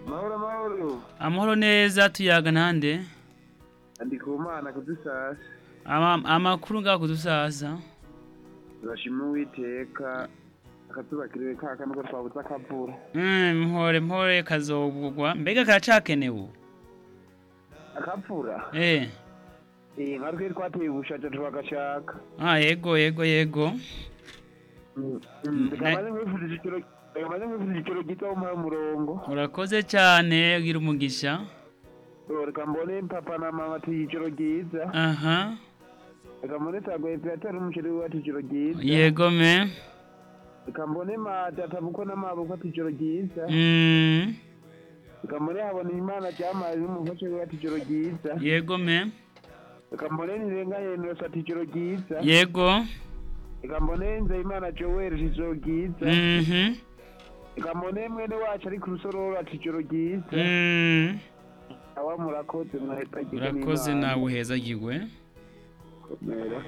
mahoro mahoro amahoro neza tuyaga ntande ndi ku mana kudusasa Ama- amakuru ngaho kudusaza turashima uwiteka akatubakiriye ka kano ko twabutse akavura Mm, mpore mpore kazogugwa mbega karacakenewe ubu? akavura eh iyi nka twe twateye ubushake tubagashaka ah yego yego yego reka maze nkwifuriza igiciro gito umuhe umurongo urakoze cyane ugira umugisha Oh, reka mbone papa na mama ati igiciro giza aha reka mbone sagoyepiyatari n'umuceri we ati igiciro giza yego me reka mbone mata atabuko n'amabuko ati igiciro giza Mm, reka mbone habona imana cyamazi n'umufashe we ati igiciro giza yego me reka mbone nirenga yenos ati igiciro giza yego reka mbone nzeyimana joel igiciro giza mhm reka mbone mwene wacu ari ku rusororo ati igiciro giza Mm, awa murakoze mwahita gize urakoze n'Imana. nawe uhezagirwe Komera.